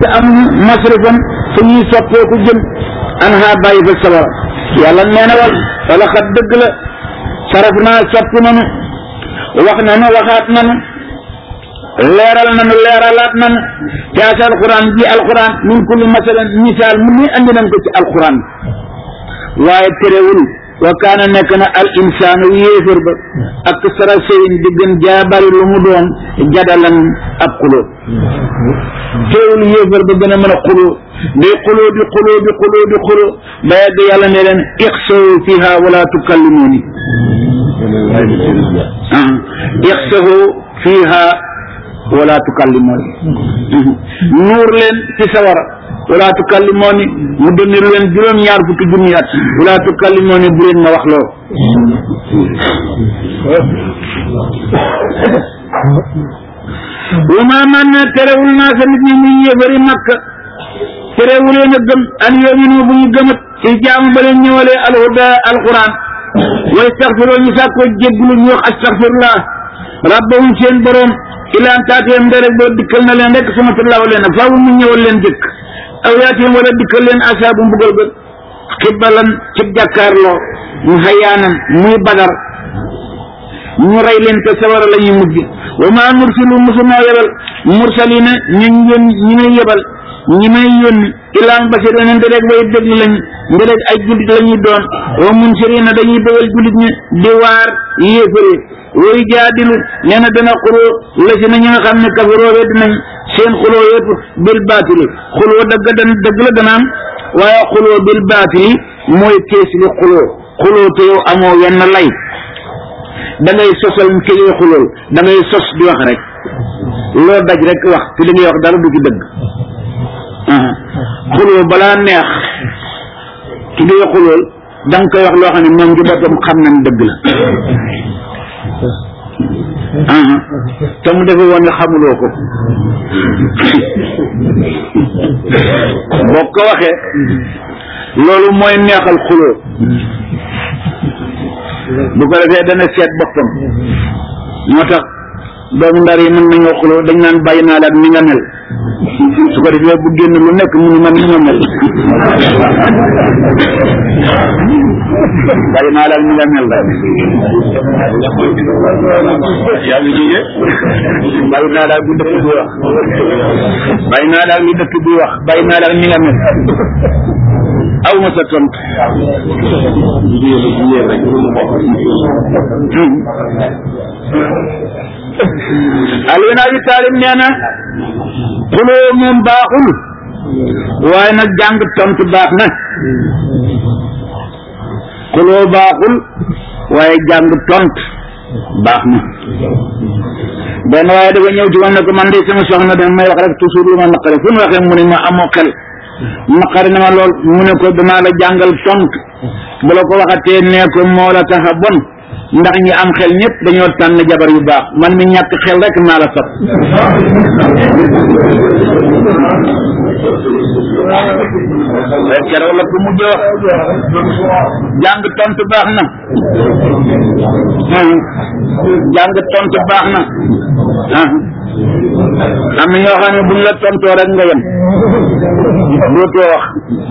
te am masrifan fu ñuy soppeeku jëm an ha bàyyi fa sawara yàlla nee na wal wala xat dëgg la saraf naa soppi nanu wax nanu waxaat nanu leeral nanu leeralaat nanu te as alquran ji alquran min kulli masalan misaal mu ni andi nañ ko ci alquran waaye terewul wa kaana nekk na al insaanu yéefér ba ak sara sëyin di gën jaabari lu mu doon jadalan ab xuloo teewul yéefér ba gën a mën a xuloo day xuloo di xuloo di xuloo di xuloo ba yàgg yàlla ne leen ixsaw fiha wala tukallimuni ixsaw fiha wala tukallimuni nuur leen ci sawara wala tukallimuni mu dënniru leen juróom ñaar fukki junni at wala tukallimuni bu leen ma wax loo wa ma man na terewul naa sa nit ñi muy yéefari makka terewuleen a gëm an yominu bu ñu gëmat ci jaamu ba leen ñëwalee alhuda alquran wa yastaxfiroo ñu sàkkoo jégglu ñu wax astaxfirullah rabbahum seen borom ilaan taatiyam nde rek boo dikkal na leen rek sama tullaaw leen faaw mu ñëwal leen jëkk aw yaatiyam wala dikkal leen asaabu mbugal ba xibbalan ci jàkkaarloo mu xayaanan muy badar ñu rey leen te sawara la ñuy mujj wa maa nursilu musunoo yebal mursalina ñu yón ñi may yebal ñi may yónni ilaan basir ne nde rek way déglu lañ nde rek ay jullit la ñuy doon wa munsirina dañuy bëggal jullit ñi di waar yéefare way jaadilu nee na dana xuloo la si na ñi nga xam ne kafaroo wedd nañ seen xuloo yëpp bil baatili xuloo dëgg dan dëgg la dana am waaye xuloo bil baatili mooy kees li xuloo xuloo te yow amoo wenn lay da ngay sosal ki ngay xulool da ngay sos di wax rek loo daj rek wax te li ngay wax dara du ci dëgg xuloo balaa neex ki ngay xulool da nga koy wax loo xam ne moom ci boppam xam nañ dëgg la te mu defe woon ne xamuloo ko boo ko waxee loolu mooy neexal xuloo bu ko defee dana seet boppam moo tax doomu ndar yi mën nañoo xuloo dañ naan bàyyi naa la ak ni nga mel su ko defee bu génn lu nekk mu ni man ni ma mel bàyyi naa la ak ni nga mel la yaa ngi jóge bàyyi naa la ak li dëkk bi wax bàyyi naa la ak li dëkk bi wax bàyyi naa la ak ni nga mel aw ma sa tontu Ali ibn Abi Talib nee na xuloo moom baaxul waaye nag jàng tontu baax na xuloo baaxul waaye jàng tontu baax na benn waaye dafa ñëw ci man ne ko man de sama soxna dama may wax rek toujours lu ma naqari fu mu waxee mu ne ma amoo xel naqari na ma lool mu ne ko danaa la jàngal tontu bu la ko waxatee nee ko moo la tax a bon ndax ñi am xel ñëpp dañoo tànn jabar yu baax man mi ñàkk xel rek maa la sab keroog la ko mujj wax jàng tontu baax na jàng tontu baax na am na ñoo xam ne buñ la tontoo rek nga yem dootoo wax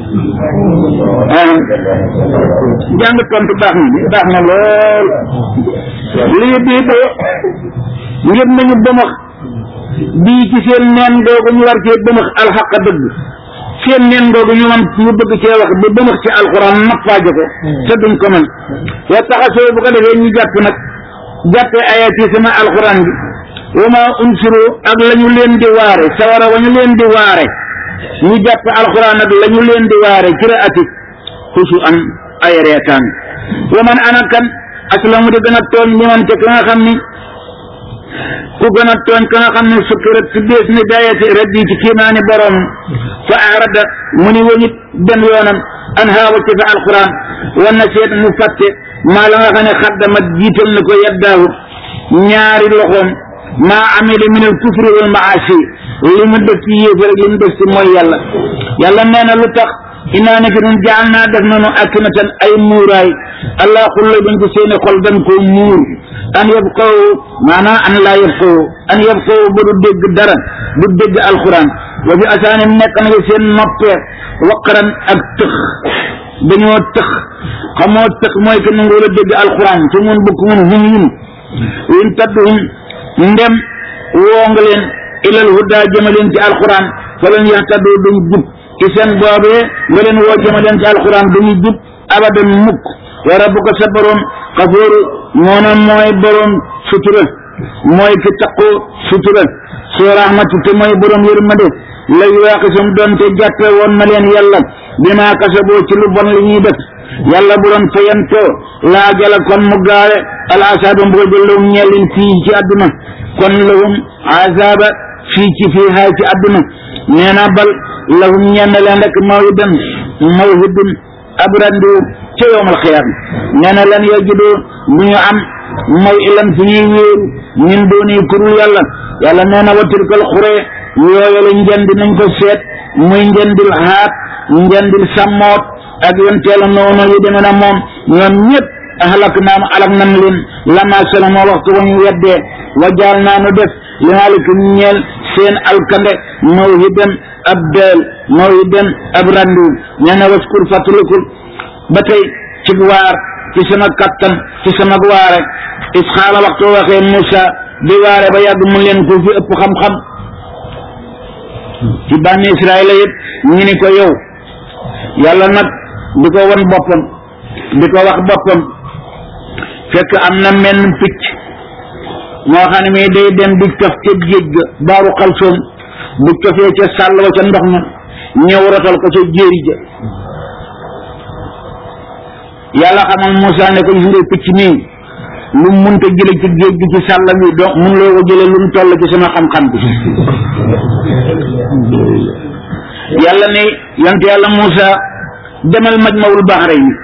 jàng tontu baax na baax na lool lii bii de ngir nañu bëmax bii ci seen neen googu ñu war cee bëmax alxaqa dëgg seen neen googu ñu man ñu bëgg cee wax ba bëmax ci alxuraan nappaaje ko te duñ ko mën wa taxasoo bu ko defee ñu jàpp nag jàppee ayat yi sama alxuraan bi wa ma unsiru ak la ñu leen di waare sawara wa ñu leen di waare ñu jàpp alxuraan ak la ñu leen di waare ci raati xusu an ay reetaan wa man ana kan aslamu di gën a tooñ li man te ka nga xam ni ku gën a tooñ ka nga xam ne sukkirat si bees ni dayati rabbi ci kiimaani borom fa arada mu ni wañit dem yoonam an haawa ci fa alquran wan na seet mu fàtte maa la nga xam ne xaddamat jiital na ko yaddaahu ñaari loxoom maa amila min al kufri wal maasi li mu def ci yéefar ak li mu def ci mooy yàlla yàlla nee na lu tax inaa nekk nun jaal naa def nanu akinatan ay muuraay allah xulla bañ ko seeni xol dañ koo muur an yabqaw maanaam an laa yabqaw an yabqaw ba du dégg dara du dégg alquran wa fi asaani nekk na seen noppee waqaran ak tëx dañoo tëx xamoo tëx mooy que nangu la dégg alquran su mun bukk mun hum yun in tadduhum ndem woo nga leen ilal huda jëma leen ci alquran fa leen yahtadu duñ jub ci seen boobee nga leen woo jëma leen ci alquran duñu jub abadan mukk wa rabbuka sa borom xafooru moo ne mooy borom sutura mooy ki taqoo sutura soo rahmati te mooy borom yërmande la yuwaaxisum doonte jàppe woon na leen yàlla bimaa kasaboo ci lu bon li ñuy def yàlla bu doon fayantoo laajala kon mu gaare al asaaba mbugal lahum ñellin fii ci àdduna kon lahum azaaba fii ci fii haay ci àdduna nee na bal lahum ñenn leen rek mawhidan mawhidun ab randiw ca yowmal xiyaam nee na lan yajidu bu ñu am mooy ilan fi ñuy wéeru ñun dooni kurul yàlla yàlla nee na wa tilkal xuree yooyale njëndi nañ ko seet muy njëndil haat njëndil sàmmoot ak yonteela noonu yu demee na moom ñoom ñëpp ahlak naam alak nan leen lama salama waxtu wa ñu weddee wa jaal naa nu def li maalikum ñeel seen alkande mawhidan ab deel mawhidan ab randiw nee na waskur fàttalikul ba tey ci waar ci sama kattan ci sama waare is xaala waxtu waxee Moussa di waare ba yàgg mu leen ko fi ëpp xam-xam ci bànni Israël yëpp ñu ni ko yow yàlla nag di ko won boppam di ko wax boppam fekk am na menn picc moo xam ne mii day dem di cof ca géej ga baaru xalsoom bu cofee ca sàll wa ca ndox ma ñëw rotal ko ca jéeri ja yàlla xamal Moussa ne ko gis nga picc mii lu mu mënta jële ci géej gi ci sàll bi donc mun loo ko jële lu mu toll ci sama xam-xam bi yàlla ne yant yàlla Moussa demal majmawul bahrayni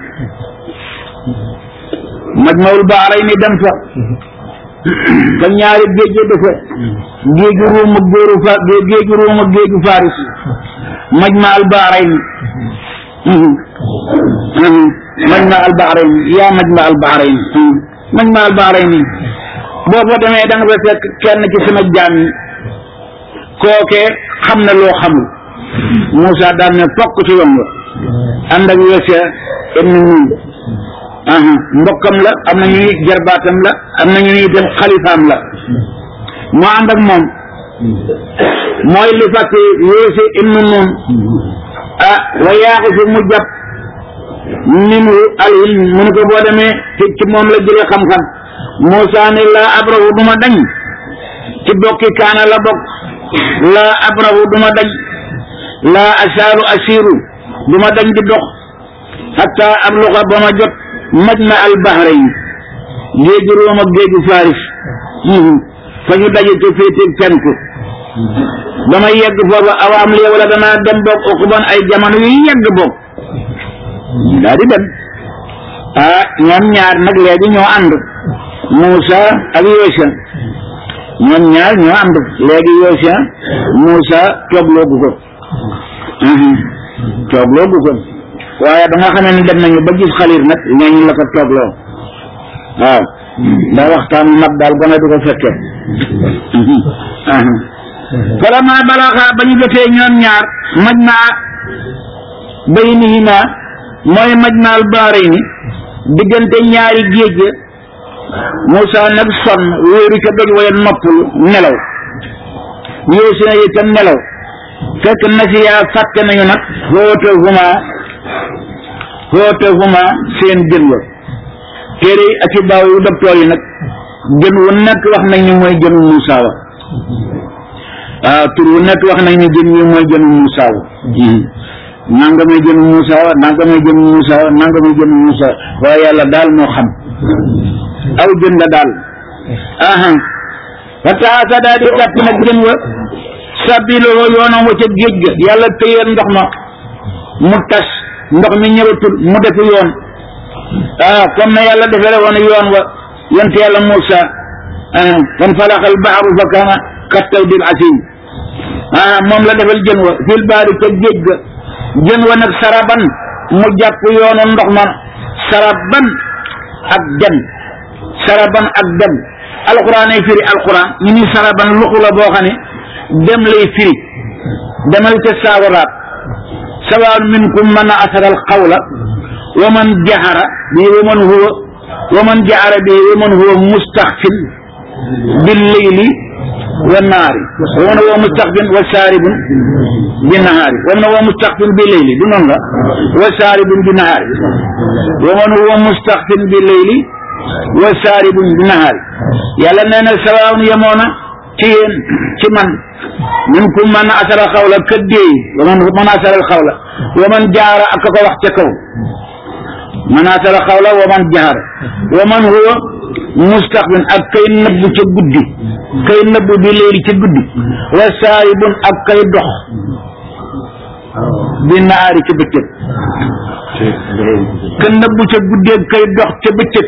majmawul bahrayni dem fa fa ñaari géej ga dafa géeju ruum ak géeru fa géeju ruum ak géeju faris majma al bahrayni majma al bahrayni yaa majma al bahrayni majma al bahrayni boo fa demee da nga fa fekk kenn ci sama jaam yi kooke xam na loo xamul Moussa daal ne fokk ci yoon wa ànd ak Yosua ibn Nun mbokkam la am na ñuy jarbaatam la am na ñuy dem xalifaam la moo ànd ak moom mooy li fàtte Yosua ibn Nun ah wa yaaxu fi mu jàpp minhu al ilm mu ne ko boo demee ci ci moom la jëlee xam-xam Moussa ne laa abrahu duma dañ ci bokki kaana la bokk laa abrahu duma dañ laa asaaru asiru duma dañ di dox hatta abluga ba ma jot majma al bahrayn géeju Room ak géeju Faris fa ñu daje ca féeteeg penku ba ma yegg foofa awaam lee wala danaa dem boog uquban ay jamono yu yegg boog daa di dem ah ñoom ñaar nag léegi ñoo ànd Moussa ak Yosua ñoom ñaar ñoo ànd léegi Yosua Moussa toogloogu ko toogloogu ko waaye ba nga xamee ne dem nañu ba gis xalir nag ñooñu la ko toogloo waaw ndax waxtaan mag daal gone du ko fekkee falama balaxa ba ñu jotee ñoom ñaar maj naa baynihima mooy maj naal baarayni diggante ñaari géej ga Moussa nag sonn wéeru ca doj waya noppalu nelaw Yosua itam nelaw fekk nasiyaa fàtte nañu nag xootahuma xootahuma seen jën wa téere yi ak i baaw yu docteur yi nag jën wu nekk wax nañ ni mooy jënu Moussa wa waaw tur wu nekk wax nañ ni jën wi mooy jënu Moussa wa nanga may jënu Moussa wa nanga may jënu Moussa wa nanga may jënu Moussa waaye yàlla daal moo xam aw jën la daal aha fa taasa daal di jàpp nag jën wa sabiloo yoonam wa ca géej ga yàlla téyeen ndox ma mu tas ndox mi ñëwatul mu defu yoon ah comme na yàlla defere woon yoon wa yent yàlla Moussa fan falaxal baxaru fa kaana kattaw dil asim ah moom la defal jën wa fil baari ca géej ga jën wa nag saraban mu jàpp yoonu ndox ma saraban ak dem saraban ak dem alquran ay firi alquran ñu ni saraban luxu la boo xam ne dem lay firi demal ca saawaraat sawaan minkum man asara al qawla wa man jahara bi wa man huwa wa man jahara bi wa man huwa mustaxfin bil leyli wa naari wa man huwa mustaxfin wa saaribun bi nahaari wa man huwa mustaxfin bi leyli du noonu la wa saaribun bi nahaari wa man huwa mustaxfin bi leyli wa saaribun bi nahaari yàlla nee na sawaan yemoona ci yéen ci man minkum man asara xawla ka déey wa man man asara xawla wa man jaara ak ko wax ca kaw man asara xawla wa man jaara wa man huwa mustaqbin ak kay nëbbu ca guddi kay nëbbu bi léegi ca guddi wa saaribun ak kay dox bi naari ca bëccëg ka nëbbu ca guddi ak kay dox ca bëccëg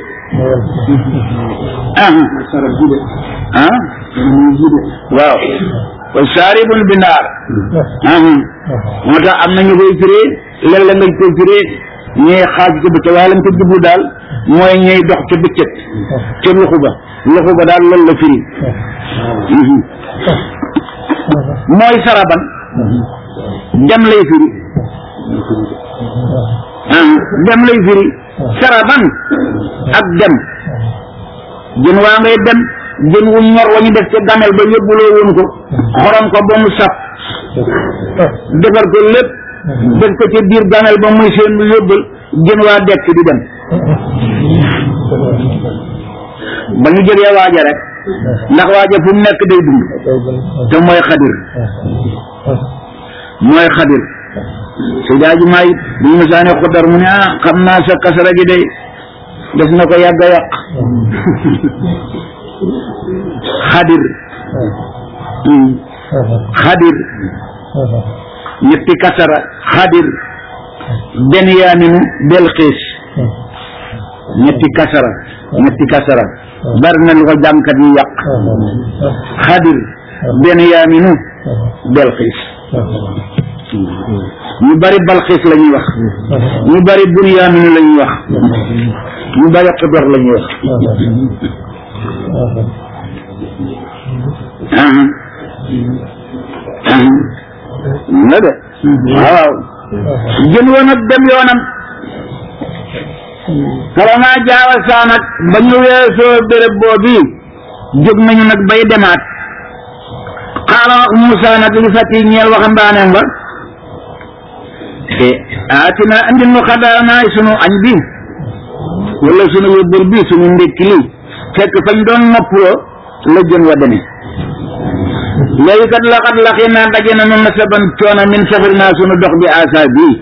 ah ah waaw wa saaribun bi naar moo tax am na ñu koy firee léeg-léeg nga koy firee ñee xaaj ca bëccëg waaye lañ ko jublu daal mooy ñey dox ca bëccëg ca luxu ba luxu ba daal loolu la firi mooy saraban dem lay firi dem lay firi saraban ak dem jën waa ngay dem jën wu ñor wa ñu def ca gamel ba yóbbuloo woon ko xorom ko ba mu saf defar ko lépp def ko ca biir gamel ba muy seen lu yóbbal jën waa dekk di dem ba ñu jógee waaja rek ndax waaja fu mu nekk day dund te mooy xadir mooy xadir Seydi Aji Maalik bu ñu mësaane xuddar mu ne ah xam naa sa kasara gi day def na ko yàgg a yàq xadir xadir ñetti kasara xadir benyaaminu belxiis ñetti kasara ñetti kasara bari na lu ko jàngkat yi yàq xadir benyaaminu belxiis ñu bari balxiis la ñuy wax ñu bari bunyaaminu la ñuy wax ñu bari xudar la ñuy wax na de waaw jën woon ak dem yoonam kalamaa jaawa saa nag ba ñu weesoo béréb boobu jóg nañu nag bay demaat xaala wax Moussa nag li fati ñeel waxambaaneem ba te aatina andi nu xadaanaay sunu añ bi wala sunu yóbbal bi sunu ndékki li fekk fañ doon noppaloo la jën wa demee léegi kat laxat laxi naa daje na nun na saban coono min safari naa sunu dox bi asa bii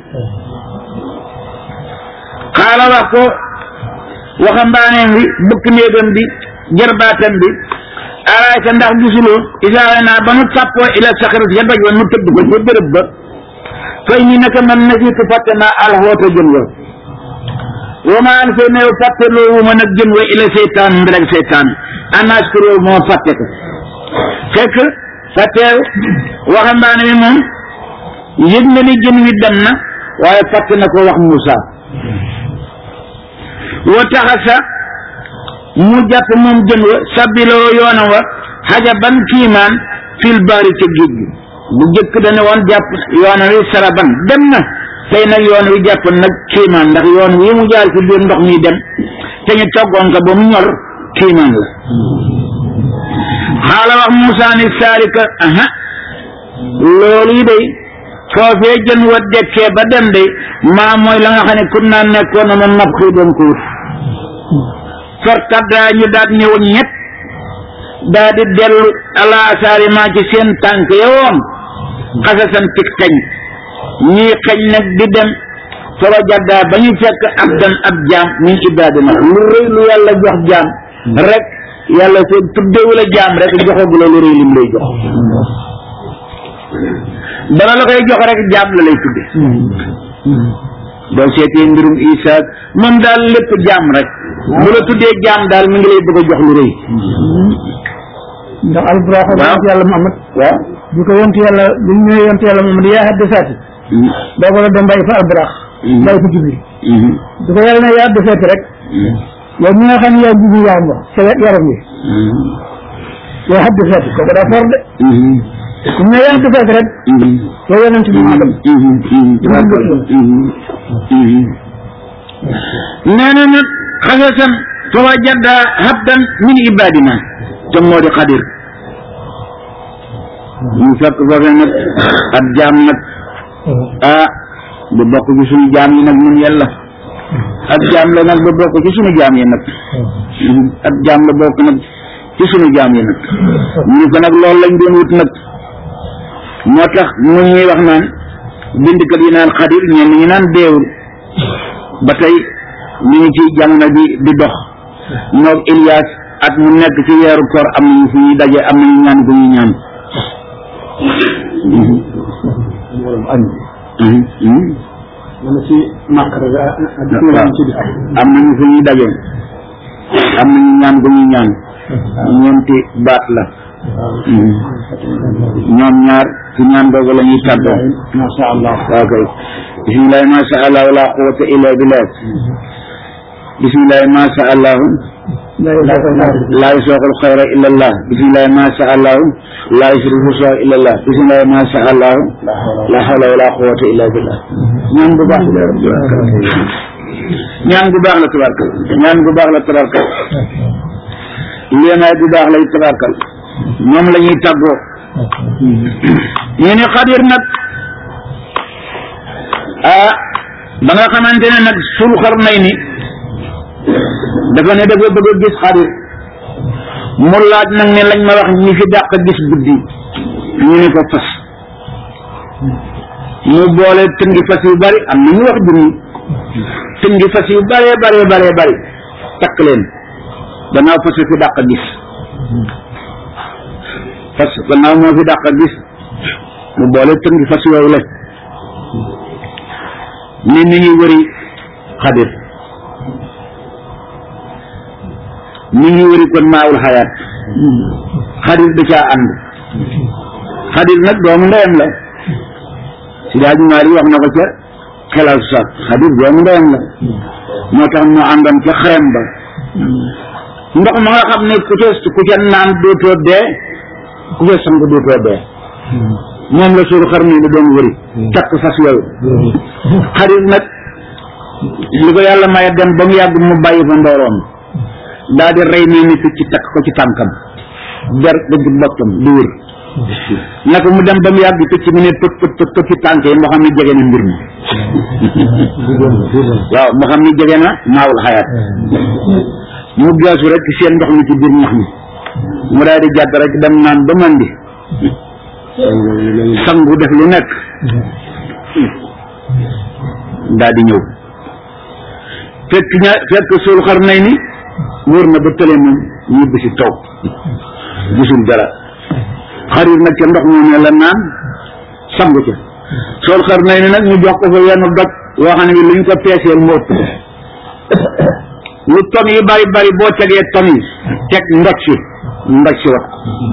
xaala wax ko waxambaaneem bi bëkk néegam bi jarbaatam bi araayta ndax gisuloo isaare naa ba nu tàppoo ila saxarat ya doj wa nu tëdd ko ca bërëb ba fay ni naka man nasiitu fàtte naa alxoota jën wa wa ma an fay neew fàtte loowu ma nag jën wa ila seytaan mbirag seytaan anaas ko réew moo fàtte ko fekk fàtte waxambaane mi moom yëg na ni jën wi dem na waaye fàtte na ko wax Moussa wa taxasa mu jàpp moom jën wa sabiloo yoonam wa xajaban kiimaan fil baari ca géej gi bu jëkk dana woon jàpp yoon wi saraban dem na tey nag yoon wi jàpp nag kiimaan ndax yoon wi mu jaar ci biir ndox mi dem te ñu toggoon ko ba mu ñor kiimaan la xaala wax Moussa ni saarika aha loolu yi day foofee jën wa dekkee ba dem day maa mooy la nga xam ne kun naa nekkoon na noonu nab xëy doon ko wut fartaddaa ñu daat ñëwoon ñett daa di dellu ala asaari maa ci seen tànk yowoon xasasan tig xeñ ñii xeñ nag di dem fara jaddaa ba ñu fekk ab dan ab jaam min ibaadina lu rëy lu yàlla jox jaam rek yàlla seen tuddewu la jaam rek joxagu la lu rëy lim lay jox dana la koy jox rek jaam la lay tudde boo seetee mbirum Isa moom daal lépp jaam rek bu la tuddee jaam daal mi ngi lay bëgg a jox lu rëy ndax alburaax waaw yonent yàlla Muhammad waaw bi ko yonent yàlla bi ñu ñëwee yonent yàlla Muhammad yaa hadda saati boobu la dem bàyyi fa alburaax bàyyi fa jibril di ko yàlla ne yaa hadda saati rek yow mi nga xam ne yaa jibril yaram wax sa yaram wi yaa hadda saati kooku daa for de ñu ne yaa defee rek yow yonent bi maa dem nee na nag xasasan fa wajada habdan min ibadina te moo di xadir ñu fekk foofee nag ab jaam nag ah bu bokk ci suñu jaam yi nag ñun yàlla ab jaam la nag ba bokk ci suñu jaam yi nag ab jaam la bokk nag ci suñu jaam yi nag ñu ko nag loolu lañ doon wut nag moo tax mu ñuy wax naan bindkat yi naan xadir ñenn ñi naan deewul ba tey ñu ngi ci jamono bi di dox moog Ilias at mu nekk ci weeru koor am nañu fu ñuy daje am nañu ñaan gu ñuy ñaan man ci màkk rek am nañu fu ñuy daje am nañu ñaan gu ñuy ñaan ñeenti baat la ñoom ñaar ci ñaan boobu la ñuy tàggoo masha allah waaw kay bismillahi ma sha allah wala quwwata illa billah bismillahi ma sha allah laa yusooqul xayra illa allah bismillahi ma sha allah laa yusrifu soo illa allah bismillahi ma sha allah la hawla wala quwwata illa billah ñaan bu baax la ñaan bu baax la tabarkal ñaan bu baax la tabarkal léemaay bu baax lay tabarkal moom la ñuy tàggoo ñu ne xadir nag ah ba nga xamante ne nag sul xar nay ni dafa ne dafa bëgg a gis xadir mu laaj nag ne lañ ma wax ñi fi dàq gis guddi ñu ne ko fas mu boole tëngi fas yu bari am na ñu wax junni tëngi fas yu bare bare bare bari takk leen gannaaw fas fi dàq gis fas gannaaw moo fi dàq gis mu boole tëngi fas yooyu la ni mi ngi wëri xadir mi ngi wëri kon maawul xayaat xadir da caa ànd xadir nag doomu ndeyam la si daaju maari wax na ko ca xelal sax xadir doomu ndeyam la moo tax mu àndoon ca xarem ba ndox ma nga xam ne ku ca ku ca naan dootoo dee ku ca sang dootoo dee moom la suuru xar ni doon wëri takk fas yooyu xarit nag li ko yàlla maye dem ba mu yàgg mu bàyyi fa ndooroom daal di rey nii ni picc takk ko ci tànkam der dëgg bokkam di wër naka mu dem ba mu yàgg picc mu ne tëp tëp tëp tëp ci tànk yi moo xam ne jege na mbir mi waaw moo xam ne jege na maawul xayaat mu geesu rek seen ndox mi ci biir ñax mi mu daal di jàdd rek dem naan ba mandi sangu def lu nekk daal di ñëw fekk ña fekk suul xar nay ni wóor na ba tële moom ñibbi si taw gisul dara xarit nag ca ndox moom ne la naan sangu ca suul xar nay ni nag ñu jox ko fa yenn doj yoo xam ne bi luñ ko peeseel mu ëpp lu ton yi bari bari boo tegee ton yi teg ndoj si ndoj si wax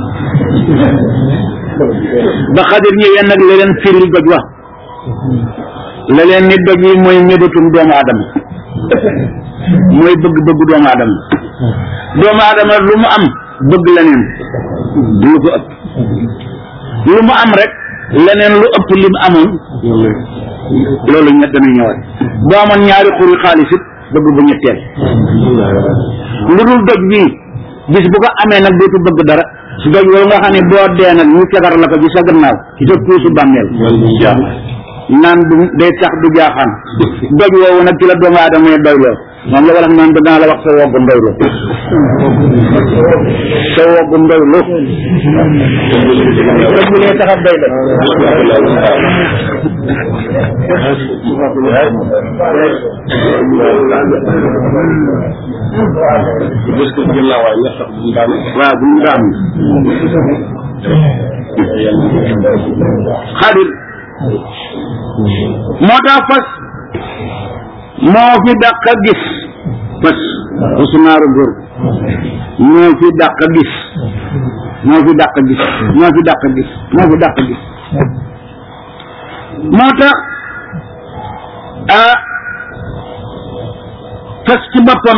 ba xadir ñëwee nag la leen firil doj wax la leen ni doj yi mooy mébatum doomu aadama mooy bëgg-bëgg doomu aadama doomu aadama lu mu am bëgg leneen lu ko ëpp lu mu am rek leneen lu ëpp li mu amoon loolu ñett dana ñëwaat boo amoon ñaari xuri xaalis it bëgg bu ñetteel lu dul doj bii bis bu ko amee nag dootu bëgg dara su doj woowu nga xam ne boo dee nag ñu tegar la ko ci sa gannaaw ci sa kuusu bàmmeel naan du day tax du jaaxaan doj woowu nag ci la doomu aadama yi doyloo moom la wala naan danaa la wax sa woggu ndoylu sa woggu ndoylu doj bi lay tax a doy la waaw bu ñu daan xadir moo tax fas moo fi dàq a gis fas usunaaru góor moo fi dàq a gis moo fi dàq a gis moo fi dàq a gis moo fi dàq a gis moo tax ah fas ci boppam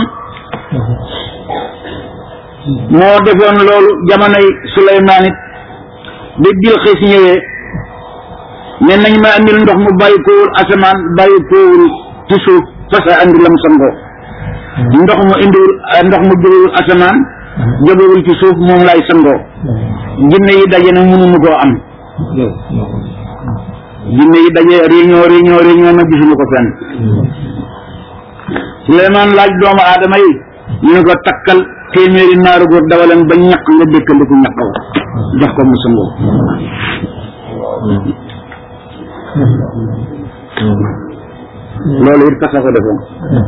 moo defoon loolu jamonoy Suleymaan it ba bil xis ñëwee ne nañ ma andil ndox mu bàyyi koowul asamaan bàyyi koowul ci suuf fasa andi lam sangoo ndox mu indiwul ndox mu jógewul asamaan jógewul ci suuf moom lay sangoo jinne yi daje na mënuñu koo am jinne yi daje réunion réunion réunion na gisuñu ko fenn Suleymaan laaj doomu aadama yi ñu ne ko takkal téeméeri naaru góor dawaleen ba ñaq nga dëkkandiku ñaq wa jox ko mu sangoo loolu it kasa ko defoon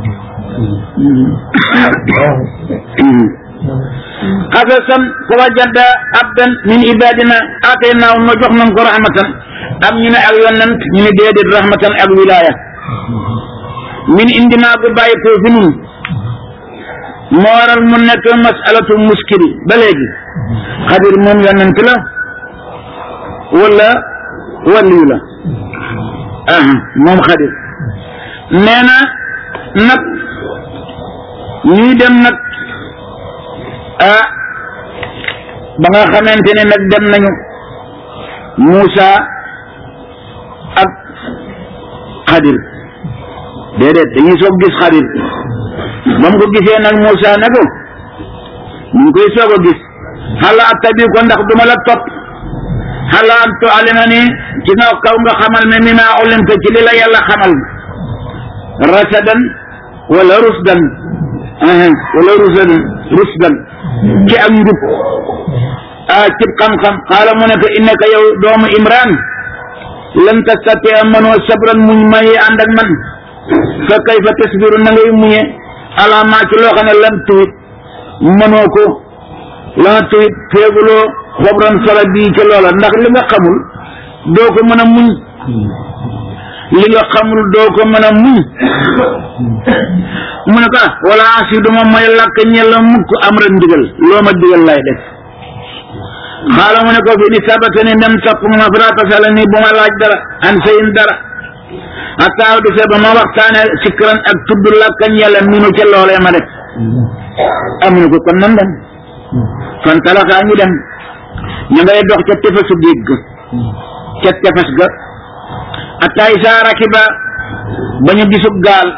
xasasan fa wajada abdan min ibadina ataynaaw ma jox nañ ko rahmatan am ñu ne ak yonent ñu ne déedéet rahmatan ak wilaya min indinaa bu bàyyi ko fi nun moo waral mu nekk masalatu muskili ba léegi xadir moom yonent la wala waliyu la aha moom xadir nee na nag ñuy dem nag ah ba nga xamante ne nag dem nañu Muusa ak xadir déedéet dañuy soog gis xadir ba mu ko gisee nag Muusa ne ko ñu ngi koy soog a gis xala attabi ko ndax duma la topp xala an tualima ni ci nga kaw nga xamal me mi maa ulimta ci li la yàlla xamal rasadan wala rusdan wala rusdan rusdan ci ak njub ah cib xam-xam xaala mu ne ko innaka yow doomu imran lan tastati a mënoo sabran muñ mayi ànd ak man fa kayfa tasbiru na ngay muñe ala maa ci loo xam ne lan tuwit mënoo ko la nga tuwit feeguloo xobran sala bii ci loola ndax li nga xamul doo ko mën a muñ li nga xamul doo ko mën a muñ mu ne ko ah wala asi duma mooy làkk ñella mukk am rek ndigal loo ma digal lay def xaala mu ne ko fi ni sabata ni dem topp ma farata sala ni bu ma laaj dara an sayin dara ataaw di sa ba ma waxtaane sikran ak tudd làkk ñella minu ca loolee ma def amuñu ko kon nan dem fan talaxaa ñu dem ñu ngay dox ca tefesu géej ga ca tefes ga ataay saa rakiba ba ñu gisub gaal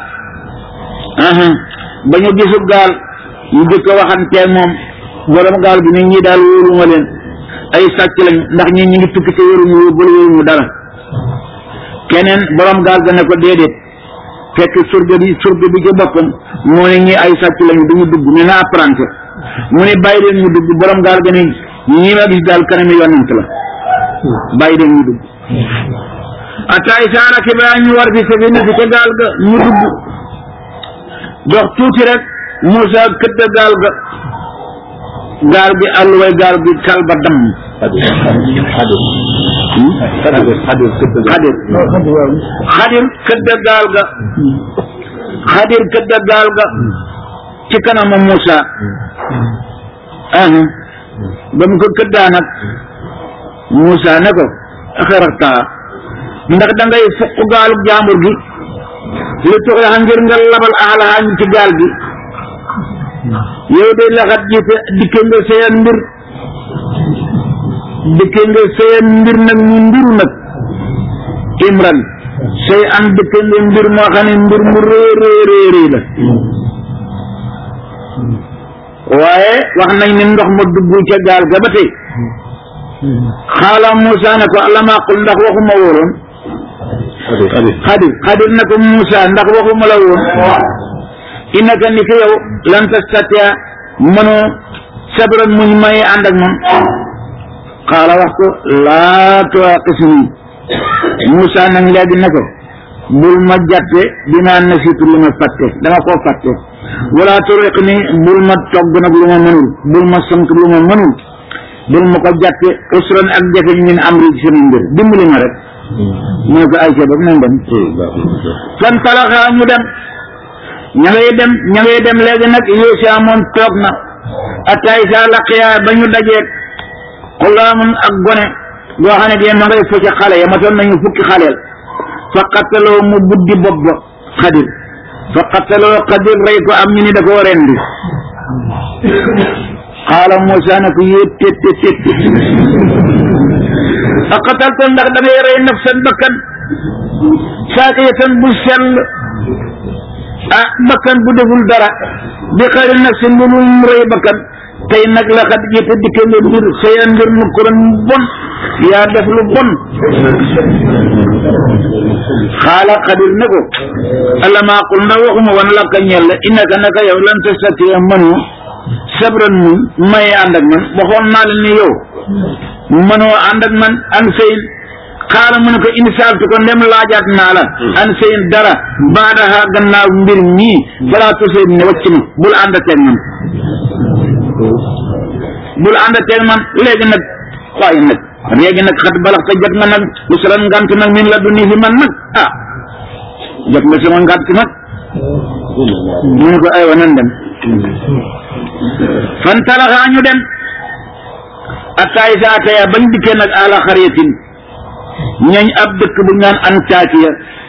ba ñu gisub gaal ñu jëkk a waxanteeg moom borom gaal bi ni ñi daal wóoruma leen ay sàcc lañ ndax ñi ñi ngi tukki te wóoruñu yóbbul wóoruñu dara keneen borom gaal ga ne ko déedéet fekk surga bi surga bi ca boppam moo ne ñi ay sàcc lañu duñu dugg ne na apprenti mu ne bàyyi leen ñu dugg borom gaal ga ne ñi ma gis daal kanami yonent la bàyyi leen ñu dugg ataay saara xibaar ñu war fi safina fi ca gaal ga ñu dugg dox tuuti rek Moussa këdd gaal ga gaal gi àlluway gaal gi kal ba damm xadir xadir këdd gaal ga xadir këdd gaal ga ci kanama Moussa ba mu ko këddaa nag Moussa ne ko axarata ndax da ngay fukk gaalu jaambur gi li tuxyaxa ngir nga labal aalaxaa ñu ci gaal gi yow de laxat jiite dikke nga seen mbir dikke nga seen mbir nag ñu mbiru nag imran sey an dikke nga mbir moo xam ne mbir mu rëy rëy rëy rëy la waaye wax nañ ne ndox ma dugg ca gaal ga ba tey xaala Moussa ne ko alama qul ndax waxuma wóoroon xadir xadir na ko Moussa ndax waxuma la woon innaka ni ko yow lan tastatia mënoo sabran muñ may ànd ak moom xaala wax ko laa tuwaqisni Moussa nag léegi ne ko bul ma jàppe dinaa nasitu lu ma fàtte dama koo fàtte wala turiq ni bul ma togg nag lu ma mënul bul ma sant lu ma mënul bul ma ko jàppe usran ak jafe min amri ci sama mbir dimbali ma rek mu ne ko ay ca nañ dem fan talaxaa ñu dem ña ngay dem ña ngay dem léegi nag Yuusa moom toog na ataay saa laqiyaa ba ñu dajeeg xulaamun ak gone goo xam ne dee ma ngay focc xale ya matoon nañu fukki xaleel fa qattaloo mu buddi bopp ba xadir fa qattaloo xadir rey ko am ñu ni da koo rendi xaala Moussa ne ko yéet tet tet tet aqatalta ndax da ngay rey nafsan bakkan saakiyatan bu sell ah bakkan bu deful dara bi xayri nafsin bu dul mu rey bakkan tey nag la xat jite dikke nga mbir sayan mbir nu kuran bon yaa def lu bon xaala xadir ne ko alama qul ndax waxuma wan la ka ñel la innaka naka yow lan tastatiya mënu sabran mun may ànd ak man waxoon naa la ni yow mënoo ànd ak man an sëyin xaala mu ne ko indi saaltu ko ndem laajaat naa la an sëyin dara baadaha gannaaw mbir mii balaa tusee ne wacc ma bul ànd ak man bul ànd ak man léegi nag waaye nag léegi nag xat balax te jot nga nag lu sala ngant nag min la du nii fi man nag ah jot nga sama ngant nag mu ne ko aywa nan dem fan talaxaa ñu dem attaay sa ataya bañ dikkee nag ala xariyatin ñooñ ab dëkk bu ñaan Antakiya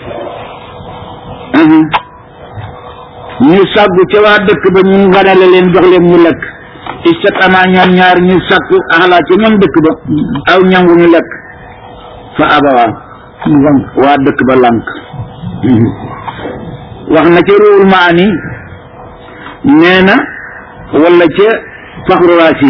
ñu sàggu ca waa dëkk ba ñu nganale leen jox leen ñu lekk istat ama ñoom ñaar ñu sàkku axlaa ca ñoom dëkk ba aw ñangu ñu lekk fa abawaa waa dëkk ba lànk wax na ca ruwul maani nee na wala ca faxru raasi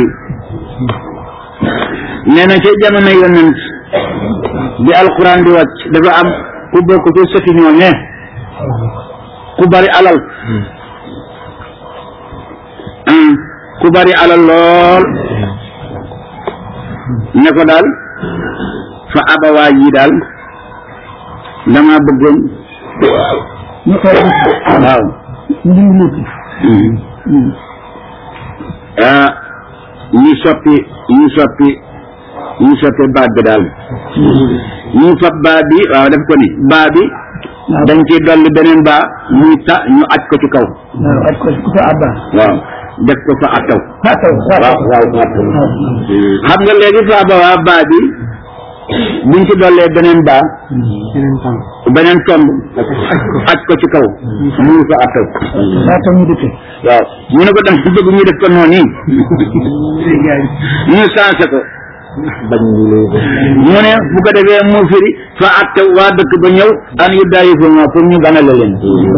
nee na ca jamono yonent bi alquran di wàcc dafa am ku bokk ci sëti ñooñe ku bari alal ku bari alal lool ne ko daal fa abawaa yi daal dama bëggoon ñu koy waaw ñu ngi ah ñu soppi ñu soppi ñu soppi baat bi daal ñu fab baat bi waaw def ko ni baat bi dañ ciy dolli beneen baa muy ta ñu aj ko ci kaw waaw aj ko ku fa abba waaw def ko fa ataw fataw waaw waaw ataw xam nga léegi fa ba waa baa bi buñ ci dollee beneen baa beneen tomb aj ko ci kaw muy fa ataw fataw ñu dikke waaw ñu ne ko dem bëgg ñu def ko noonu ñu sensé ko mu ne bu ko defee mu firi fa atte waa dëkk ba ñëw an yu daayi fa ma pour ñu ganale leen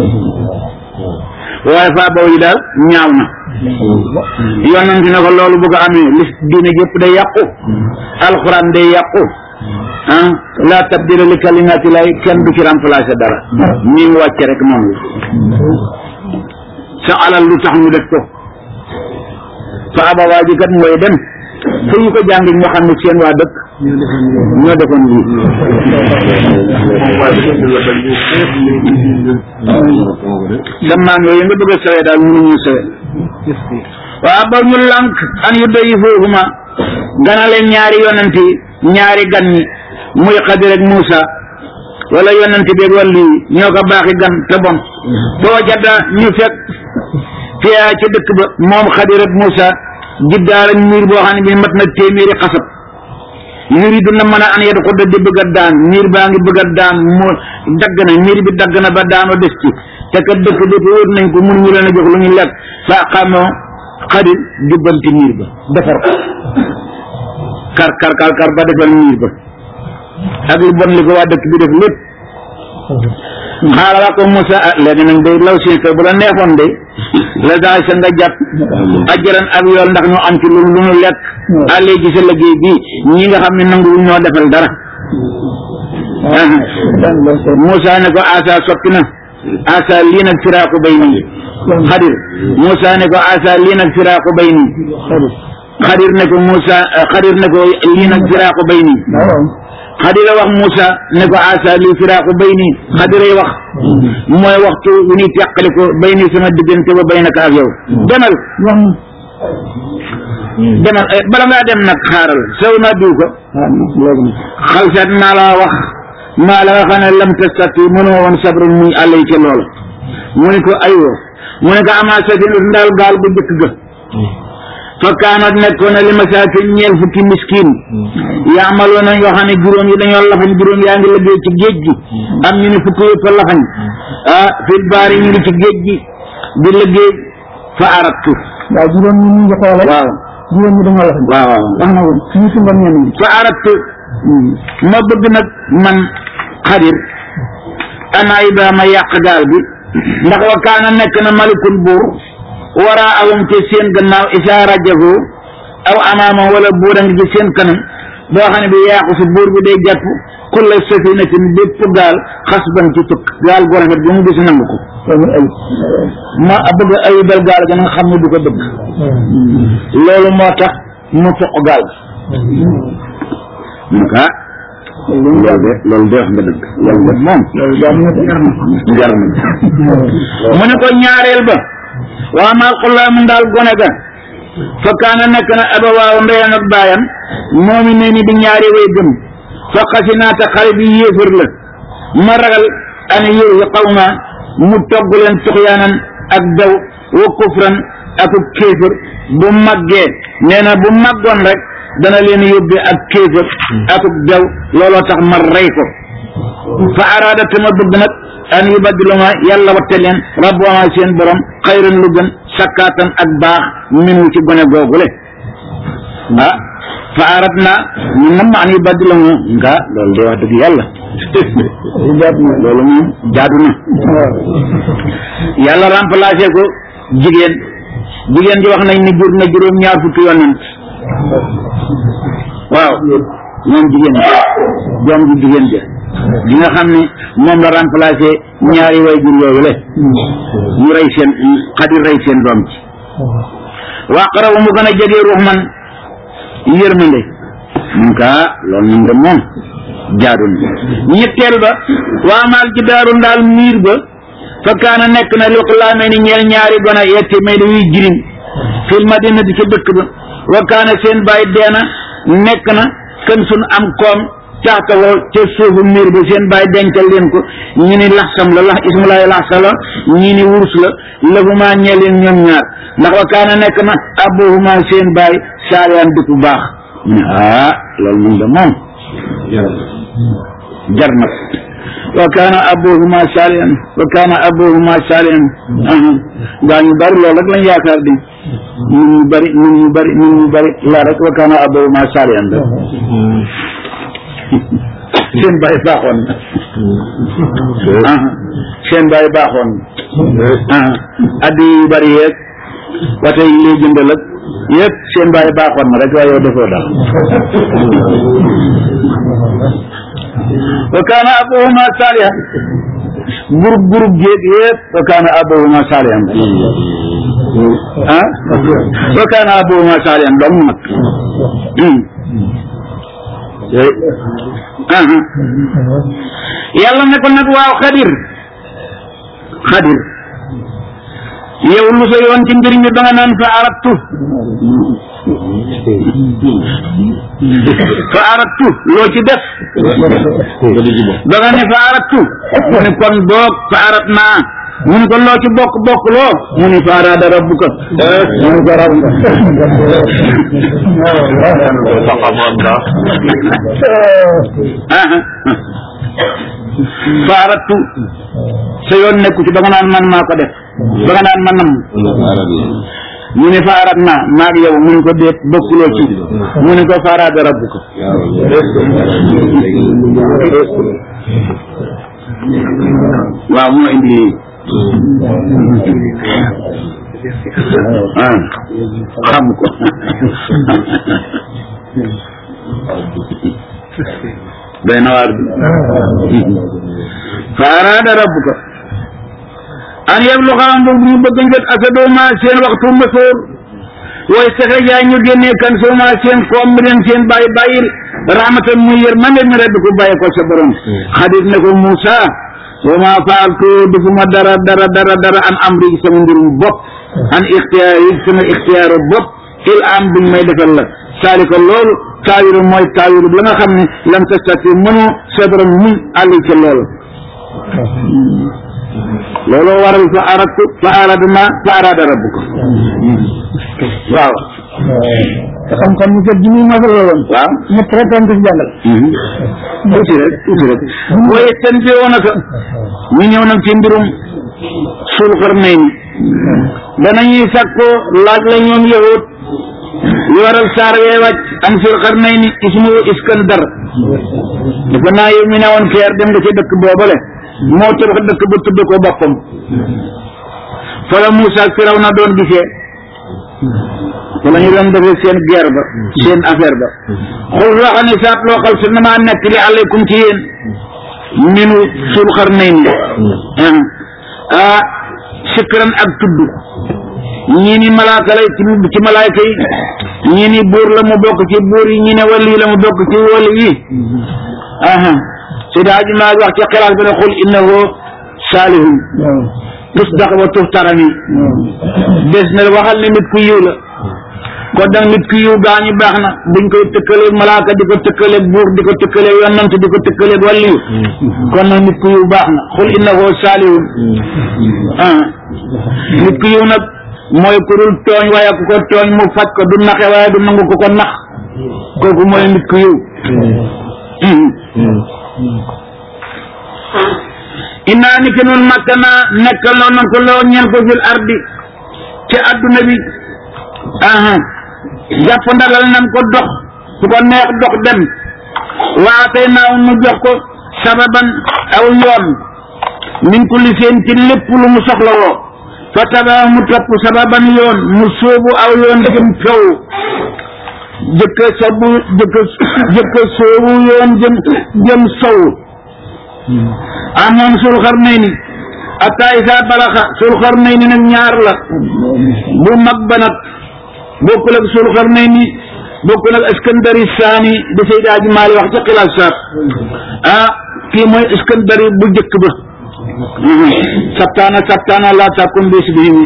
waaye fa baw yi daal ñaaw na yonent ne ko loolu bu ko amee lis diine yëpp day yàqu alxuraan day yàqu ah la tabdila li kalimaati lay kenn du ci remplacer dara ñi mu wàcce rek noonu la sa alal lu tax ñu def ko fa abawaa ji kat mooy dem fu ñu ko jàng ñu xam ne seen waa dëkk ñoo defoon lii sa maam yooyu nga bëgg a sawee daal mënuñu sawee waa ba ñu lànk an yu doyi foofu ma ganale ñaari yonent yi ñaari gan ñi muy Xadir ak Muusa wala yonent beeg wàllu yi ñoo ko baaxi gan te bon boo jadda ñu fekk fiyaa ci dëkk ba moom Xadir ak Muusa jiddaar ak miir boo xam ne bi mat na téeméeri xasab yuridu na mën a an yedd xudda di bëgg a daan miir baa ngi bëgg a daan mu dagg na miir bi dagg na ba daanoo des ci te kat dëkk bi wër nañ ko mun ñu leen a jox lu ñu lekk fa xamoo xadir jubbanti miir ba defar ko kar kar kar kar ba defal miir ba ak lu bon li ko waa dëkk bi def lépp xaaral ko Moussa ah léegi nag day law si bu la neexoon de la daal sa nga jàpp ajaran ab yool ndax ñu am ci lu lu ñu lekk àllee ji sa liggéey bii ñi nga xam ne nanguwuñ ñoo defal dara Moussa ne ko asa soppi na asa lii nag firaaku bay nii xadir Moussa ne ko asa lii nag firaaku bay nii xadir ne ko Moussa xadir ne ko lii nag firaaku bay nii xadira wax Moussa ne ko asa li firaaku bay nii xadiray wax mooy waxtu wu ñuy teqali ko bay nii sama diggante ba bay naka ak yow demal demal bala ngaa dem nag xaaral saw naa diw ko xalsat naa la wax maa la nga xam ne lam tastati mënoo woon sabrun muy àll yi ca loola mu ne ko aywa mu ne ko amaa safina ndaal gaal bu njëkk ga fa kaanat nekkoon na li masaakin ñeel fukki miskin yaamaloon nañ yoo xam ne juróom yi dañoo lafañ juróom yaa ngi liggéey ci géej gi am ñu ne fukki yëpp lafañ ah fil baari ñu ngi ci géej gi di liggéey fa aratu waaw juróom ñi ñu ngi xoole waaw jigéen ñi dañoo la fa waaw waaw wax na ko ñu sumban ñenn ñi fa arattu ma bëgg nag man xadir ana ibrahima yàq gaal bi ndax wa kaana nekk na malikul buur wara awum ci seen gannaaw isa rajahu aw amaama wala buur a ngi ci seen kanam boo xam ne bi yàqu si buur bi day jàpp kulla safinatin bépp gaal xasban ci tukk gaal gu rafet bi mu gis nangu ko loolu ay ma bëgg ayibal gaal ga nga xam ne du ko bëgg loolu moo tax mu foq gaal bi mu kaa loolu de loolu de wax nga dëgg loolu de moom loolu daal ñu jar na jar na mu ne ko ñaareel ba waa maa xullaamu daal gone ga fa kaana nekk na abawaaw ndeyam ak baayam moomi ne ni di ñaari way gëm fa xasinaata xale bi yéefar la ma ragal ana yér yi xaw ma mu togg leen tuxyaanan ak daw wa kufran ak kéefër bu màggee nee na bu màggoon rek dana leen yóbbee ak kéefër ak daw looloo tax ma rey ko fa araada te ma bëgg nag an yubaddiluma yàlla watte leen rabbuma seen borom xayran lu gën sakkaatan ak baax minu ci gone googule ah fa arat na ñu nam ma an yubaddiluma nga loolu de wax dëgg yàlla loolu moom jaadu na yàlla remplacé ko jigéen jigéen ji wax nañ ni jur na juróom ñaar fukki yonent waaw moom jigéen doom ji jigéen ja di nga xam ne moom la remplacé ñaari way jur yooyu le ñu rey seen xadir rey seen doom ci waa xarabu mu gën a jege ruux man yërmande mun kaa loolu mun de moom jaadu na ñetteel ba waa maal ci daaru ndaal miir ba fa kaana nekk na lu xulaamee ni ñeel ñaari gona yetti may da yuy jirim fil madinati ci dëkk ba wa kaana seen baay deena nekk na kën sun am koom caxtawoo ca suufu miir bi seen baay dencal leen ko ñi ni laxsam la lax ismulaay laxsa la ñi ni wurus la lahuma ñeel leen ñoom ñaar ndax wa kaana nekk na abuhuma seen baay saaliyaan dëkk bu baax mu ne ah loolu mun de moom jar na wa kaana abuhuma salihan wa kaana abuhuma salihan gaa ñu bari loolu rek lañ yaakaar di nit ñu bari nit ñu bari nit ñu bari la rek wa kaana abuhuma salihan da seen baay baaxoon na seen baay baaxoon na addi yu bari yeeg wate yi lay jëndal ak yëpp seen baay baaxoon na rek waaye yow defoo dara wa kaana abuhuma salihan groupe groupe jéeg yëpp wa kaana abuhuma salihan ah wa kaana abuhuma salihan dong nag yàlla ne ko nag waaw xadir xadir yow lu sa yoon ci mbir mi ba nga naan fa arattu fa arattu loo ci def ba nga ne fa arattu mu ne kon boog fa arat naa mu ne ko loo ci bokk bokk loo mu ne fa araada rabbuka mu ne ko rab fa arattu sa yoon nekku ci ba nga naan man maa ko def ba nga naan man nam mu ne faaraat naa maag yow mu ne ko déet bokkuloo ci mu ne ko faaraat rabbu ko waaw moo indi ah xam ko day na waar bi faaraat rabbu ko an yeblu xaram boobu ñu bëgg njot asadoma seen waxtu mësoor way saxe jaay ñu génnee kan sooma seen koom mi leen seen bàyyi bàyyil rahmatan muy yër man mi redd ko bàyyi ko sa borom xadit ne ko Moussa wa ma faaltu defuma dara dara dara dara an amri sama mbirum bopp an ixtiyaar yi sama ixtiyaaru bopp il am buñ may defal la saalika loolu taawiru mooy taawiru la nga xam ne lam tastati mënu sa borom muñ àll ca loolu looloo waral fa aradtu fa aradna fa arada rabbuka waaw te xam-xam ñu jot ji muy masal la woon waaw ñett rek dañ ko fi jàngal tuuti rek tuuti rek waaye ten bi woon naka ñu ñëw nag ci mbirum suul xar nay ni danañuy sàkko laaj la ñoom yahut li waral saar wee wàcc am sul qarnayni ismuhu iskandar dafa naa yow mi ne woon keer dem nga ci dëkk boobale moo tabax dëkk ba tudd ko boppam fa la Moussa ak Firawna doon gisee fa la ñu doon defee seen guerre ba seen affaire ba xul loo xam ne saat loo xal su na maa nekk li aleykum ci yéen minu sul qarnayni ah sikran ak tudd ñii ni malaaka lay ci ci malaayka yi ñii ni buur la mu bokk ci buur yi ñii ne wali la mu bokk ci wali yi aha Seydi Hadji Malick wax ci xilaas bi ne xul innahu saalihun tusdax wa tuftarani des na waxal ne nit ku yiw la kon nag nit ku yiw gaa ñu baax na buñ koy tëkkaleeg malaaka di ko tëkkaleeg buur di ko tëkkaleeg yonant di ko tëkkaleeg waliyu kon nag nit ku yiw baax na xul innahu saalihun ah nit ku yiw nag mooy ku dul tooñ waaye ku ko tooñ mu faj ko du naxe waaye du nangu ko ko nax kooku mooy nit ku yiw innaa ni ki nun makkana nekkal loo nan ko loo ñeen ko fil ardi ci adduna bi aha jàpp ndalal nan ko dox su ko neex dox dem waatay naaw nu jox ko sababan aw yoon min kulli seen ci lépp lu mu soxla woo fa tabaa mu topp sababan yoon mu sóobu aw yoon jëm kaw jëkka sobu jëkka jëkka sóobu yoon jëm jëm sow amoon sul xarnayni atta isa balaxa sul xarnayni nag ñaar la bu mag ba nag bokkul ak sul xarnayni bokkul ak iskandari saani da Seydi Hadji Malick wax ci xilaas saat ah kii mooy iskandari bu jëkk ba sabtaana sabtaana laa takun bis bihim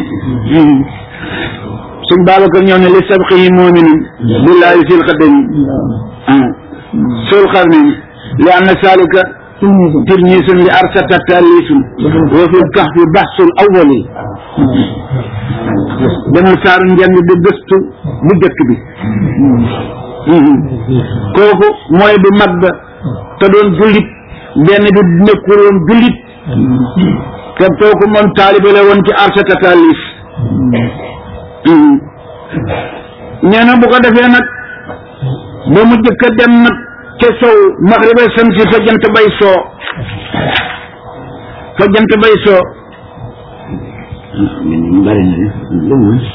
suñ Babacar ñëw ne li sabqihi muminun billahi fil xadami sul xarnayni li anna salika tirmisun li arsata talisun wa fil kahfi baxsul awwali demal saaru njàng di gëstu bu jëkk bi kooku mooy bu mag ba te doon jullit benn bi nekkul woon jullit te kooku moom taalibe la woon ci arsata talis nee na bu ko defee nag ba mu jëkk a dem nag ca sow maxriba samsi fa jant bay soo fa jant bay soo bari na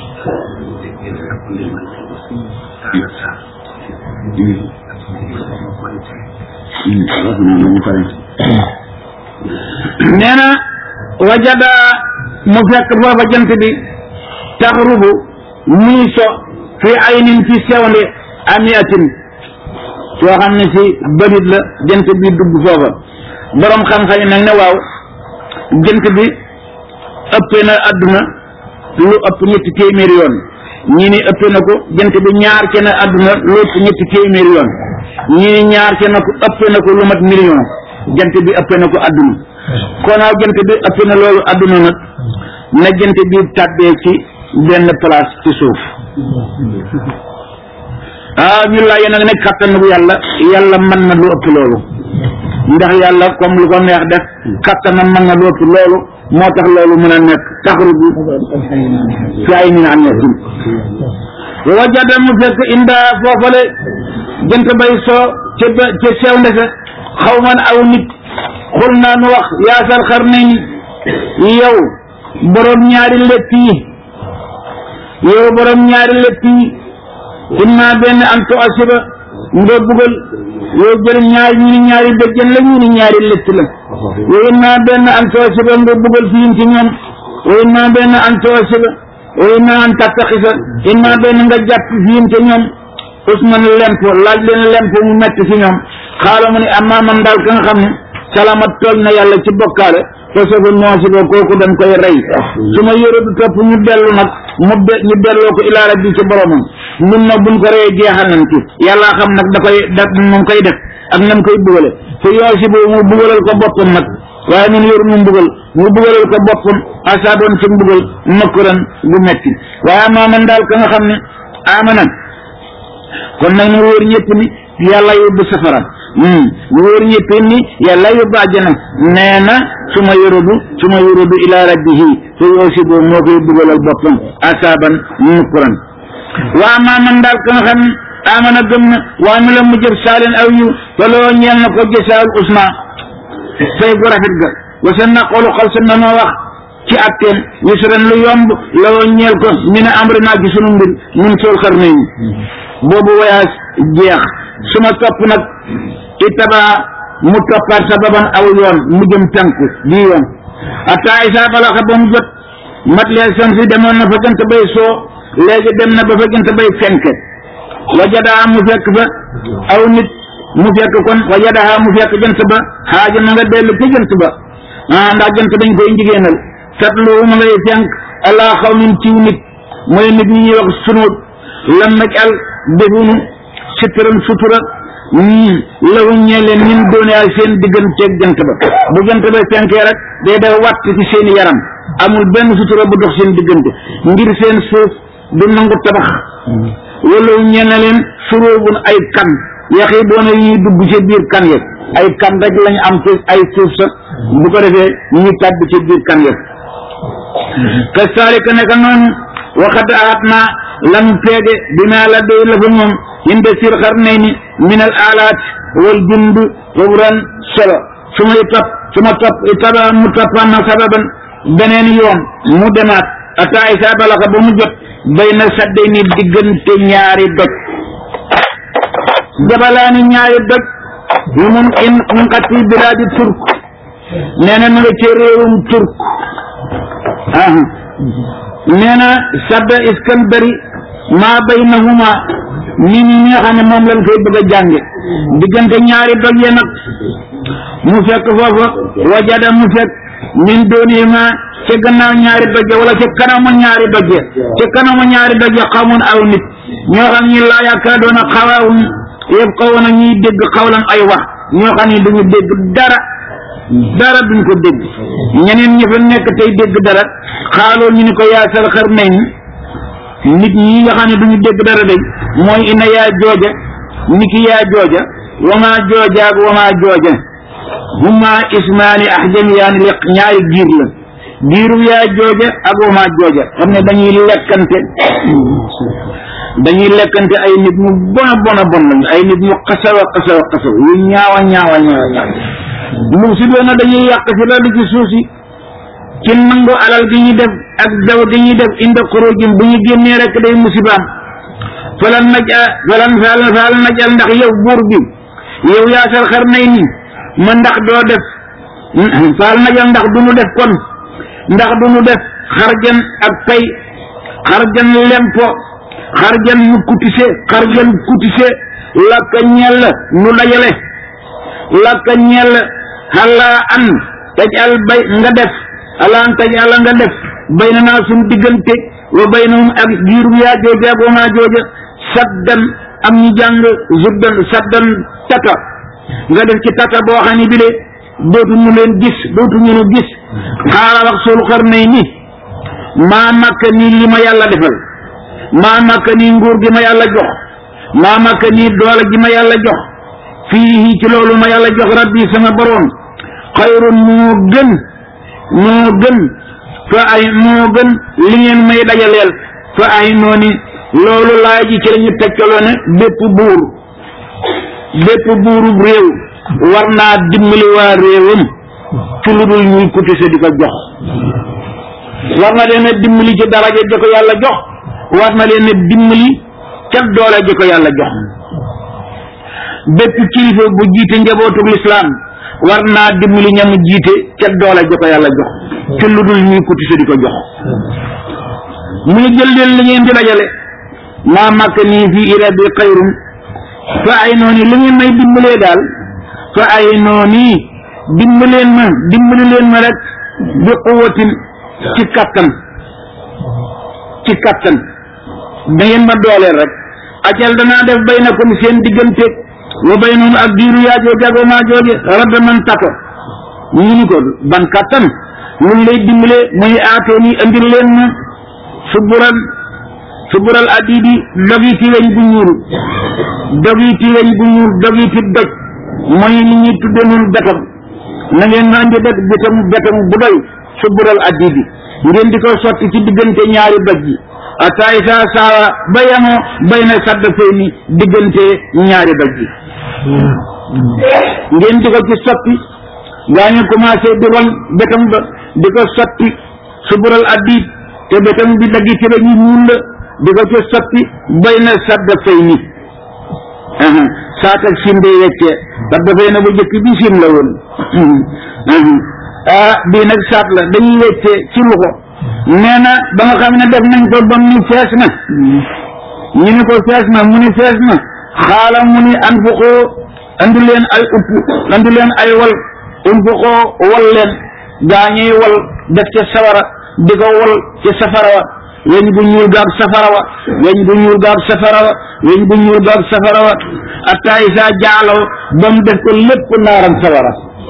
nee na wajada mu fekk foofa jant bi taxrubu muy so fi aynin ci sewnde amiatin soo xam ne si bërit la jant bi dugg foofa borom xam-xam yi nag ne waaw jant bi ëppee na àdduna lu ëpp ñetti téeméeri yoon ñii ni ëppee na ko jant bi ñaar ke na àdduna lu ëpp ñetti téeméeri yoon ñii ni ñaar ke na ko ëppee na ko lu mat million jant bi ëppee na ko àdduna konaaw jant bi ëppee na loolu àdduna nag na jant bi tàbbee ci benn place ci suuf ah ñu laaj nag ne kattan bu yàlla yàlla mën na lu ëpp loolu ndax yàlla comme lu ko neex def kattanam mën na lu ëpp loolu moo tax loolu mën a nekk taxruju fi ay min annatin wajada mu fekk inda foofale jant bay soo ca ba ca sew ndese xaw man aw nit xul naa nu wax yaasal xar nañ yow borom ñaari lett yi yow borom ñaari lett yi imma benn an to asiba nga bugal yow jël ñaari ñu ni ñaari bëjjën la ñu ni ñaari lett la wa imma benn an to asiba nga bugal fiim ci ñoom wa imma benn an to asiba wa imma an tattaxisa imma benn nga jàpp fiim ci ñoom usman lempo laaj leen lempo mu metti ci ñoom xaala mu ne amma man daal ka nga xam ne salamat tool na yàlla ci bokkaale te sofa noosiba kooku dañ koy rey su ma yore du topp ñu dellu nag mu de ñu delloo ko ilaa rabbi ci boromam ñun nag buñ ko reyee jeexal nañ ci yàlla xam nag da koy da mu koy def ak nam koy bugale te yoo si boobu mu bugalal ko boppam nag waaye ñun yoru mu mbugal mu bugalal ko boppam asaadoon ci mbugal makkuran gu metti waaye amaa man daal ka nga xam ne amana kon nag ñu wóor ñëpp ni yàlla yóbbu safara ñu wóor ñëpp ni yàlla yóbbu àjjana nee na su ma yorodu su ma yorodu ila rabbihi te yoo si boobu moo koy dugalal boppam asaaban nukuran waa maa man daal ka nga xam ne amana gëm na waa mi la mu jëf saalin aw yiw te loo ñeel na ko jësaal usma fay gu rafet ga wasa naqolu xal sa nanoo wax ci atteen yusran lu yomb loo ñeel ko mi ne amri naa ci sunu mbir mun sool xar nañu boobu voyage jeex su ma topp nag itaba mu toppaat sababan aw yoon mu jëm tànku di yoon ata isa balaxa ba mu jot mat lee sam si demoon na fa jant bay soo léegi dem na ba fa jant bay fenke wajadaa mu fekk fa aw nit mu fekk kon wajadaa mu fekk jant ba xaaja ma nga dellu ci jant ba ah ndax jant dañ koy njigéenal satlu ma ngay fenk ala xaw min ciw nit mooy nit ñi ñuy wax sunuut lam naj al defunu sitran sutura lawu ñee leen ñun dooneal seen digganteeg jant ba bu jant ba fenkee rek day def watt ci seeni yaram amul benn sutura bu dox seen diggante ngir seen suuf du nangu tabax wala ñee na leen suróobun ay kan yaxi boona yi dugg ci biir kan ya ay kan rek lañu am ci ay suuf sax bu ko defee ñu tàbb ci biir kan ya ka saalika neka noonu waxat aat naa lam peege dinaa la doy la fa moom inde sir xar nay ni min al alaat wal jund wabran solo su may topp su ma topp taba mu toppaan na sababan beneen yoon mu demaat ata isa balaxa ba mu jot bay na sadde ni diggante ñaari doj jabalaani ñaari doj yu mun in mun xatti bilaadi turk nee na ma nga ci réewum turk aha nee na sadda iskandari maa baynahuma ni ñi nga xam ne moom lañ koy bëgg a jànge diggante ñaari doj ya nag mu fekk foofa wajada mu fekk min doonihima ca gannaaw ñaari doj ya wala ca kanamu ñaari doj ya ca kanamu ñaari doj ya xamun aw nit ñoo xam ñi laa yaakaar doona xawaawun yëpp xaw na ñuy dégg xawlan ay wax ñoo xam ne duñu dégg dara dara duñ ko dégg ñeneen ñi fa nekk tey dégg dara xaaloo ñu ni ko yaasal xar nañ nit ñi nga xam ne duñu dégg dara day mooy ina yaa jooja ni ki yaa jooja wamaa jooja ak wamaa jooja huma ismaani ahjamiyaani li ñaari giir la giiru yaa jooja ak wamaa jooja xam ne dañuy lekkante dañuy lekkante ay nit ñu bona bona bon lañu ay nit ñu xasawa xasawa xasawa yu ñaawa ñaawa ñaawa ñaawa mu si doona dañuy yàq fi la li ci suuf si ci nangu alal gi ñuy def ak daw gi ñuy def inda xurujim bu ñu génnee rek day musibaam falan naj a falan falan falan naj al ndax yow buur bi yow yaasal xar nay ni ma ndax doo def falan naj al ndax du nu def kon ndax du nu def xarjan ak pay xarjan lempo xarjan nu kutise xarjan kutise lakka ñell nu dajale lakka ñell xalaa an taj al bay nga def alaan taj ala nga def bay na naa suñ diggante wa bay na ak giirum yaa jooja ak wamaa jooja saddan am ñu jàng zuddan saddan tata nga def ci tata boo xam ne bi de dootu ñu leen gis dootu ñu nu gis xaala wax sul xar nay ni maa makka nii li ma yàlla defal maa makka nii nguur gi ma yàlla jox maa makka nii doole gi ma yàlla jox fii ci loolu ma yàlla jox rabbi sama boroom xayrun moo gën moo gën fa ay moo gën li ngeen may dajaleel fa ay nooni loolu laa ji ci lañu tegtaloo ne bépp buur bépp buurub réew war naa dimbali waa réewam ci lu dul ñuy cotiser di ko jox war na leen a dimbali ci daraja ji ko yàlla jox war na leen a dimbali ca doole ji ko yàlla jox bépp kilifa bu jiite njabootug lislaam war naa dimbali ñamu jiite ca doole ji ko yàlla jox ci lu dul ñuy cotiser di ko jox mu ngi jël leen li ngeen di dajale maa màkk nii fii ila bi xayrun fa ay noonu li ngeen may dimbalee daal fa ay noonu dimbaleen ma dimbali leen ma rek bi quwatin ci kattan ci kattan da ngeen ma dooleel rek ajal danaa def bay na kom seen diggante wa bay noonu ak diiru yaa jooje ak maa jooje rabba man tato ñu ni ko ban kattan mun lay dimbale muy aatoo ni andil leen ma subural subural adidi dogiti weñ bu ñuul dogiti weñ bu ñuul dogiti doj mooy li ñuy tudde noonu betam na ngeen ma andi def betam betam bu doy subural adidi ngeen di ko sotti ci diggante ñaari doj yi ata isa saawa ba yemoo bay na sadd fay ni diggante ñaari doj bi ngeen di ko ci sotti gaa ñu commencé di ron bétam ba di ko sotti subural addiit te bétam bi daggi ci la ñu ñuul la di ko ci sotti bay na sadd fay ni saat ak sim day weccee sadd fay na bu jëkk bi sim la woon ah bii nag saat la dañuy weccee ci loxo nee na ba nga xam ne def nañ ko bam ni fees na ñu ni ko fees na mu ni fees na xaala mu ni an fuqoo andi leen ay upp andi leen ay wal un fuqoo wal leen gaa ñuy wal def ca sawara di ko wal ci safara wa weñ bu ñuul gaag safara wa weñ bu ñuul gaag safara wa weñ bu ñuul gaag safara wa atta isa jaalaw ba mu def ko lépp naaram sawara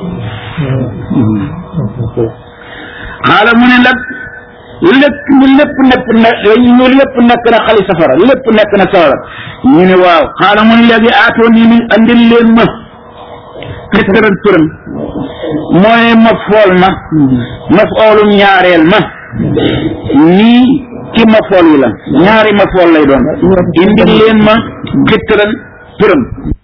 xaala mu ne nag lépp ñu lépp nekk na ñu lépp nekk na xali safara lépp nekk na safara ñu ne waaw xaala mu ne léegi aatoon yi ni andil leen ma xëttaral turam mooy ma fool ma ma foolum ñaareel ma nii ci ma fool yi la ñaari ma fool lay doon indil leen ma xëttaral turam